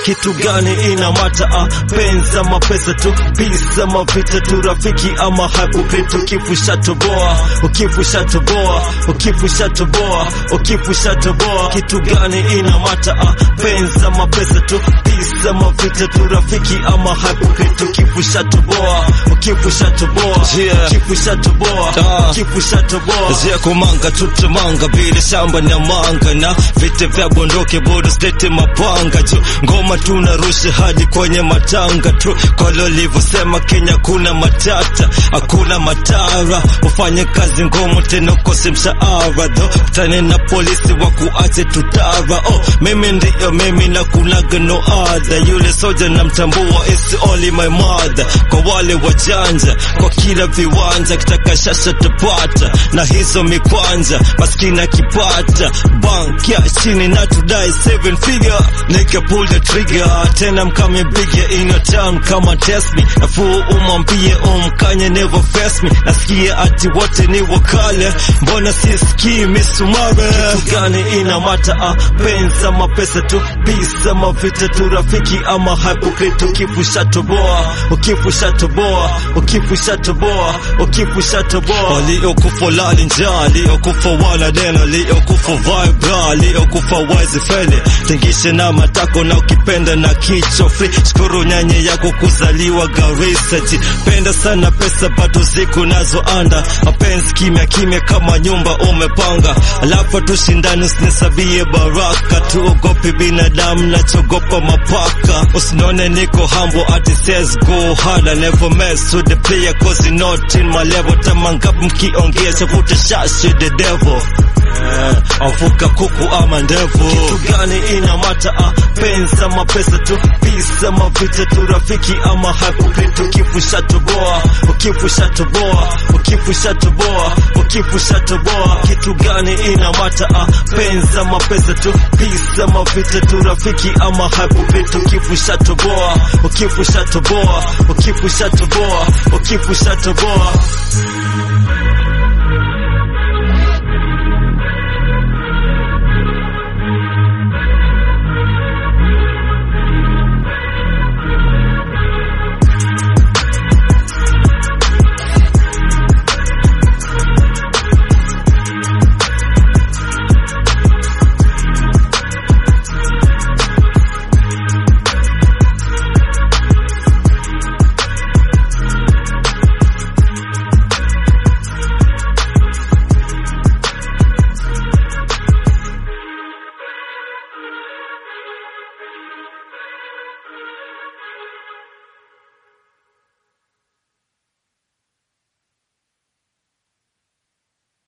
kitu gani ina mata ah, penza mapesa tu pisa mavita tu rafiki ama hypocrite ukifu shatoboa ukifu shatoboa ukifu shatoboa ukifu shatoboa kitu gani ina mata ah, penza mapesa tu pisa mavita tu rafiki ama hypocrite ukifu shatoboa ukifu shatoboa Yeah. ukifu shatoboa Ah. ukifu shatoboa Zia kumanga tutamanga bila shamba na manga na vita vya bondoke bodo state mapanga juu ngoma tunarusha hadi kwenye matanga tu kolo livyosema Kenya kuna matata hakuna matara ufanye kazi ngumu tena ukose mshahara dho tane na polisi wa kuache tutara oh mimi ndiyo mimi na kunaga no other yule soja namtambua is only my mother kwa wale wajanja kwa kila viwanja kitaka shasha tapata na hizo mikwanja maskini akipata bank ya chini na tudai seven figure nika pull the trigger tena mkame bigger in your town kama test me nafuu umwambie umkanye never face me nasikia ati wote ni wakale mbona sisikii misumare kitu gani ina mata ah, penza mapesa tu pisa mavita tu rafiki ama hypocrite ukifu shatoboa ukifu shatoboa ukifu shatoboa ukifu shatoboa waliokufa lali njaa waliokufa wala neno waliokufa vibra waliokufa wise fele tingishe na matako na ukipenda na kicho free shukuru nyanye yako kuzaliwa Garissa jipenda sana pesa bado ziko nazo anda mapenzi kimya kimya kama nyumba umepanga alafu tushindani usinisabie baraka tuogopi binadamu nachogopa mapaka usinone niko humble ati says go hard I never mess with the player cause you not in my level tamangapi mkiongea chavuta shashi the devil Eh, avuka kuku ama ndevu kitu gani ina mata ah, penza mapesa tu pisa mavita tu rafiki ama hypocrite ukifu shatoboa ukifu shatoboa ukifu shatoboa ukifu shatoboa kitu gani ina mata ah, penza mapesa tu pisa mavita tu rafiki ama hypocrite ukifu shatoboa ukifu shatoboa ukifu shatoboa ukifu shatoboa